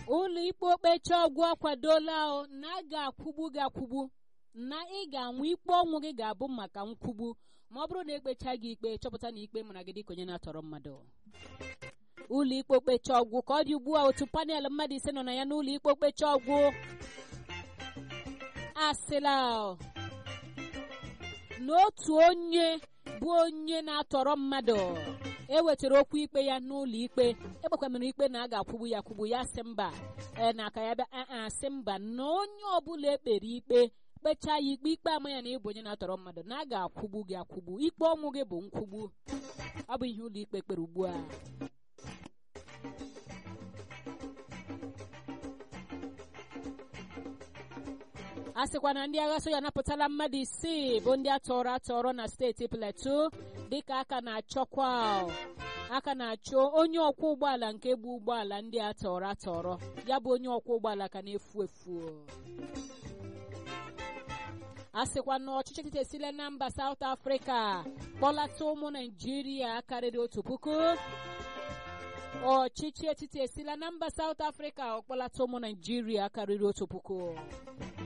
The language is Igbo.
ụlọ ikpe okpecha ọgwụ akwadola o na a ga-akwụgbu gị akwụgbu na ị ga-anwụ ikpe ọnwụ gị ga-abụ maka nkwụgbu ma ọ bụrụ na ekpecha gị ikpe chọpụta na ikpe mara gị dịka onye na-atọrọ mmadụ ụlọ ikpe okpecha ọgwụ ka ọ dị ugbu a otu panel mmadụ ise nọ na ya n'ụlọ ikpe okpecha ọgwụ asịla n'otu onye bụ onye na-atọrọ mmadụ ewetara okwu ikpe ya n'ụlọ ikpe ekpekwamere ikpe na a ga-akwụgbu ya akwụgbu ya sị mba ee na aka ya bịa aa sị mba na onye ọbụla ekpere ikpe kpechaa ya ikpe ikpe ama ya na ịbụ onye na-atọrọ mmadụ na a ga-akwụgbu gị akwụgbu ikpe ọnwụ gị bụ nkwụgbu ọ bụ ihe ụlọ ikpe kpere ugbu a a sịkwa na ndị agha soja napụtala mmadụ isii bụ ndị atọrọ atọrọ na steeti plateau dịka aka na-achọkwa aka na-achọ onye ọkwọ ụgbọala nke bụ ụgbọala ndị atọrọ atọrọ ya bụ onye ọkwọ ụgbọala ka na-efu efu a sịkwa na ọchịchị etiti esile na mba South Africa kpọlata ụmụ Naijiria karịrị otu puku ọchịchị etiti esila na mba South Africa ọkpọlata ụmụ Naijiria karịrị otu puku